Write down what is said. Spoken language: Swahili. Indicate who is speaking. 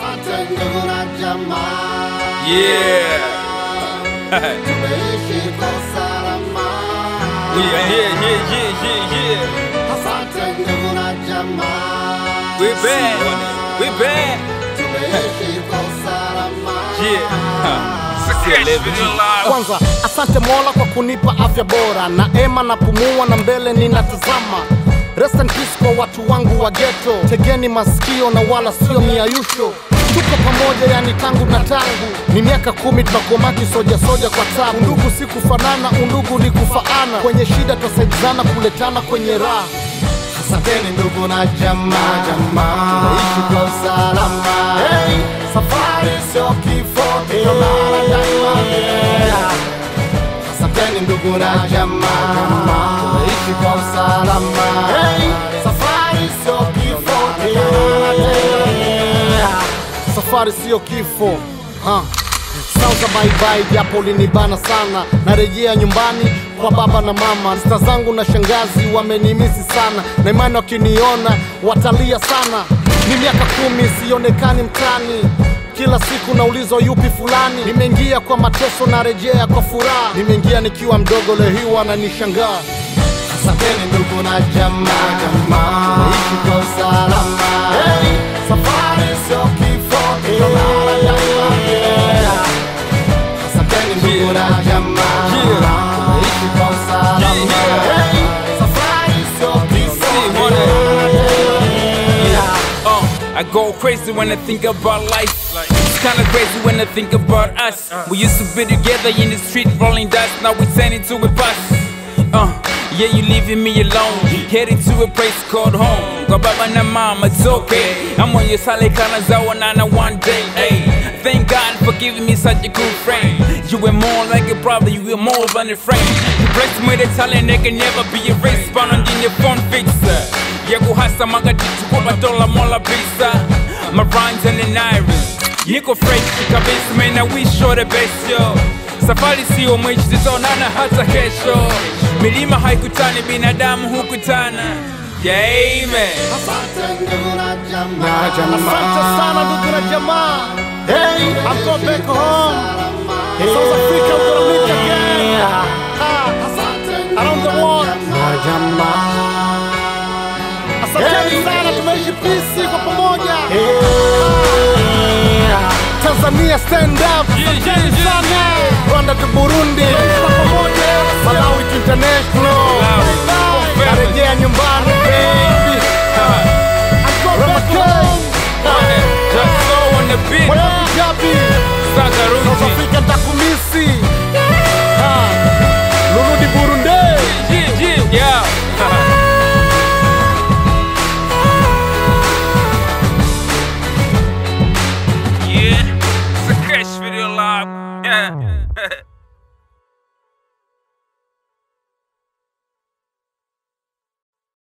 Speaker 1: Asante ndugu na jamaa,
Speaker 2: Yeah.
Speaker 1: tumeishi kwa usalama.
Speaker 2: yeah, yeah, yeah, yeah, yeah, yeah.
Speaker 1: Asante ndugu na jamaa,
Speaker 2: We back. We back.
Speaker 1: tumeishi kwa usalama.
Speaker 2: Yeah. Huh. Still living.
Speaker 3: Kwanza asante Mola kwa kunipa afya bora, na ema napumua na mbele ninatazama. Rest in peace kwa watu wangu wa ghetto, tegeni masikio na wala sio miayusho. Tuko pamoja yani tangu na tangu, ni miaka kumi tunakomaki soja soja kwa tabu. Undugu si kufanana, undugu ni kufaana. Kwenye shida twasaidizana, kuletana kwenye raha.
Speaker 1: Asanteni ndugu na jamaa, jamaa, tunaishi kwa usalama. Hey, safari sio kifo, tunaonana daima. Yeah. Asanteni ndugu na jamaa, jamaa, tunaishi kwa usalama. Hey, safari sio kifo, tunaonana daima. Yeah.
Speaker 3: safari siyo kifo ha. Sauza baibai japo linibana sana, narejea nyumbani kwa baba na mama. Sista zangu na shangazi wamenimisi sana, na imani wakiniona watalia sana. Ni miaka kumi sionekani mtani, kila siku naulizwa yupi fulani. Nimeingia kwa mateso, narejea kwa furaha. Nimeingia nikiwa mdogo, leo hii wananishangaa.
Speaker 1: Asanteni ndugu na jamaa, jamaa, tunaishi kwa usalama. Hey, safari sio kifo, tunaonana daima. Yeah. Asanteni ndugu na jamaa, tunaishi kwa usalama.
Speaker 2: Yeah.
Speaker 1: Hey, safari sio kifo,
Speaker 2: See, wanna-
Speaker 1: tunaonana daima.
Speaker 2: Uh, I go crazy when I think about life. It's kinda crazy when I think about us. We used to be together in the street rolling dice. Now we turn into a bus. Uh, yeah, you leaving me alone. Heading to a place called home. Go baba na mama, it's okay. I'm on your side like Kanazawa one day. Hey, thank God for giving me such a good friend. You were more like a brother, you were more than a friend. You blessed me with a talent that can never be erased. Bound on your phone fixer. Yeah, go hasa magatitu kwa batola mola pizza. My rhymes and an iris. Niko fresh kabisa, man, I wish you the best, yo. Safari sio mwichi, tutaonana hata kesho. Milima haikutani, binadamu hukutana. Yeah, amen.
Speaker 1: Asante ndugu na jamaa,
Speaker 3: Asante sana ndugu na jamaa.
Speaker 1: Hey,
Speaker 3: I'm going back home. South Africa, we're gonna meet again. Ah,
Speaker 1: asante
Speaker 3: around the world.
Speaker 1: na jamaa.
Speaker 3: Asanteni
Speaker 1: Hey.
Speaker 3: sana, tumeishi pisi kwa pamoja. Tanzania stand up.
Speaker 2: Yeah, yeah,
Speaker 3: Asanteni
Speaker 2: yeah,
Speaker 3: sana. Rwanda to Burundi. Kwa pamoja. Malawi to international.
Speaker 2: Malawi.
Speaker 3: Bye. Narejea nyumbani baby. Ramakay.
Speaker 2: Just so on the beat.
Speaker 3: Mwana Kijabi. South
Speaker 2: Sakaruti.
Speaker 3: Africa ntakumisi. Ah, Rurudi Burundi.
Speaker 2: Yeah, yeah, yeah. Yeah, it's a crash video live. Yeah.